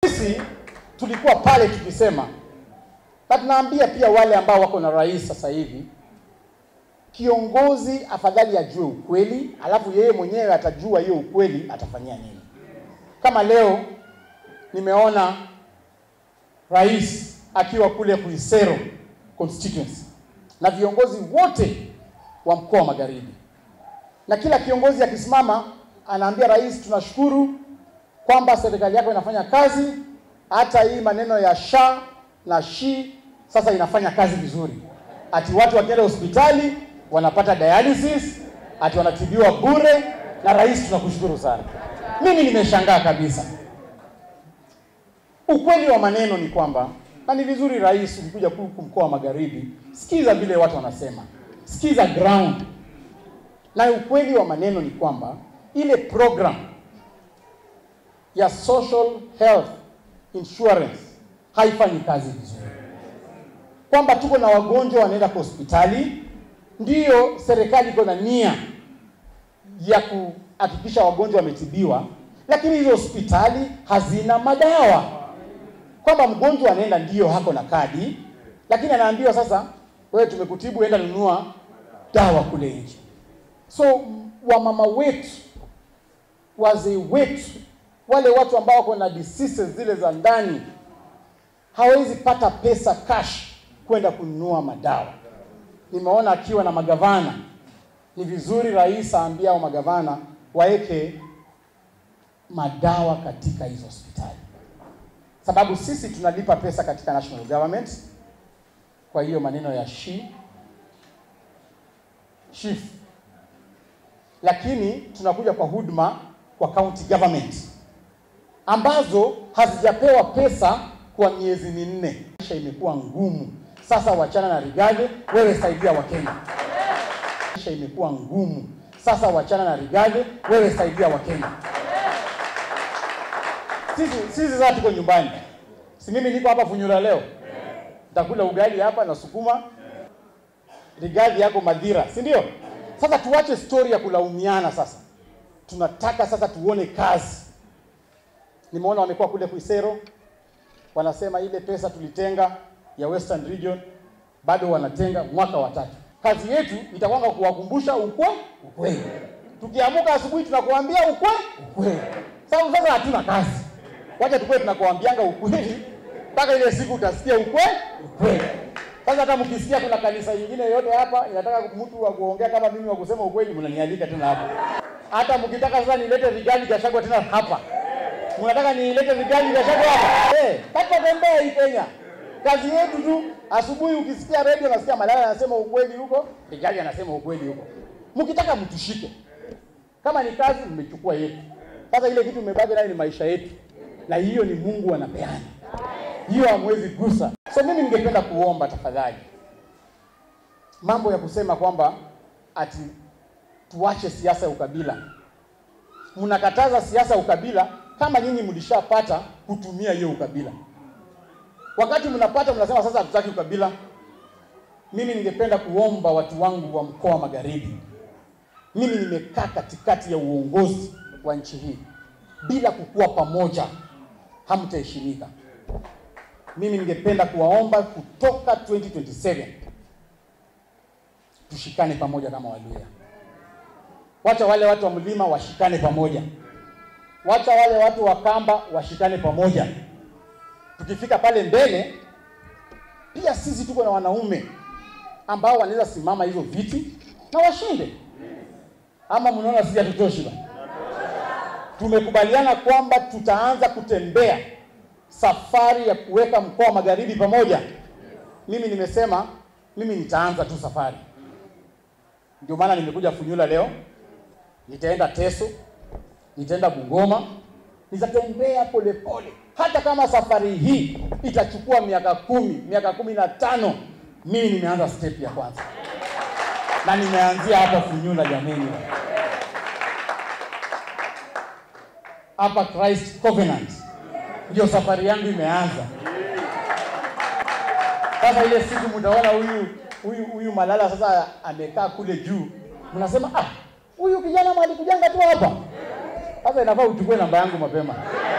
Sisi tulikuwa pale tukisema, na tunaambia pia wale ambao wako na rais sasa hivi, kiongozi afadhali ajue ukweli, alafu yeye mwenyewe atajua hiyo ukweli atafanyia nini. Kama leo nimeona rais akiwa kule Kuisero constituency na viongozi wote wa mkoa wa Magharibi, na kila kiongozi akisimama anaambia rais, tunashukuru kwamba serikali yako inafanya kazi, hata hii maneno ya sha na shi sasa inafanya kazi vizuri, ati watu wakienda hospitali wanapata dialysis, ati wanatibiwa bure, na rais, tunakushukuru sana. Mimi nimeshangaa kabisa. Ukweli wa maneno ni kwamba, na ni vizuri rais, ukikuja huku mkoa wa Magharibi, sikiza vile watu wanasema, sikiza ground. Na ukweli wa maneno ni kwamba ile program ya social health insurance haifanyi kazi vizuri, kwamba tuko na wagonjwa wanaenda kwa hospitali, ndiyo serikali iko na nia ya kuhakikisha wagonjwa wametibiwa, lakini hizo hospitali hazina madawa, kwamba mgonjwa anaenda ndiyo hako na kadi, lakini anaambiwa sasa, wewe tumekutibu, enda nunua dawa kule nje. So wamama wetu, wazee wetu, wale watu ambao wako na diseases zile za ndani hawezi pata pesa cash kwenda kununua madawa. Nimeona akiwa na magavana, ni vizuri rais aambia hao magavana waeke madawa katika hizo hospitali, sababu sisi tunalipa pesa katika national government. Kwa hiyo maneno ya shi chief, lakini tunakuja kwa huduma kwa county government ambazo hazijapewa pesa kwa miezi minne. Maisha imekuwa ngumu sasa, wachana na Rigathi, wewe saidia Wakenya. Maisha imekuwa ngumu sasa, wachana na Rigathi, wewe saidia Wakenya. Sisi sisi sasa tuko nyumbani, si mimi niko hapa Funyula leo, nitakula ugali hapa na sukuma. Rigathi yako Madhira, si ndio? Sasa tuache story ya kulaumiana. Sasa tunataka sasa tuone kazi. Nimeona wamekuwa kule Kuisero wanasema ile pesa tulitenga ya Western Region bado wanatenga mwaka wa tatu. Kazi yetu itakuwa kuwakumbusha ukwe ukweli. Tukiamuka asubuhi tunakuambia ukwe ukweli. Sasa sasa hatuna kazi, wacha tukue tunakuambianga ukweli mpaka ile siku utasikia ukwe ukweli. Sasa hata mkisikia kuna kanisa nyingine yote hapa inataka mtu wa kuongea kama mimi wa kusema ukweli, mnanialika tena hapa. Hata mkitaka sasa nilete Rigathi Gachagua tena hapa mnataka niilete Rigathi Gachagua hapa eh? Kata tembea hii Kenya. Kazi yetu tu, asubuhi ukisikia radio nasikia Malala anasema ukweli huko, Rigathi anasema ukweli huko. Mkitaka mtushike, kama ni kazi mmechukua yetu. Sasa ile kitu mmebaki nayo ni maisha yetu, na hiyo ni Mungu anapeana, hiyo hamwezi gusa. So mimi ningependa kuomba tafadhali, mambo ya kusema kwamba ati tuache siasa ya ukabila. Mnakataza siasa ya ukabila kama nyinyi mlishapata kutumia hiyo ukabila. Wakati mnapata mnasema sasa hatutaki ukabila. Mimi ningependa kuomba watu wangu wa mkoa wa Magharibi, mimi nimekaa katikati ya uongozi wa nchi hii, bila kukuwa pamoja hamtaheshimika. Mimi ningependa kuwaomba kutoka 2027 tushikane pamoja kama Waluhya. Wacha wale watu wa mlima washikane pamoja wacha wale watu wa Kamba washikane pamoja. Tukifika pale mbele, pia sisi tuko na wanaume ambao wanaweza simama hizo viti na washinde. Ama mnaona sisi hatutoshi? Ba, tumekubaliana kwamba tutaanza kutembea safari ya kuweka mkoa wa Magharibi pamoja. Mimi nimesema mimi nitaanza tu safari, ndio maana nimekuja Funyula leo, nitaenda Teso nitaenda Bungoma, nitatembea polepole, hata kama safari hii itachukua miaka kumi, miaka kumi na tano, mimi nimeanza step ya kwanza na nimeanzia hapa Funyula. Jameni, hapa Christ Covenant ndio safari yangu imeanza. Sasa ile siku mtaona huyu huyu huyu Malala sasa amekaa kule juu, mnasema ah, huyu kijana mwalikujanga tu hapa sasa inafaa uchukue namba yangu mapema.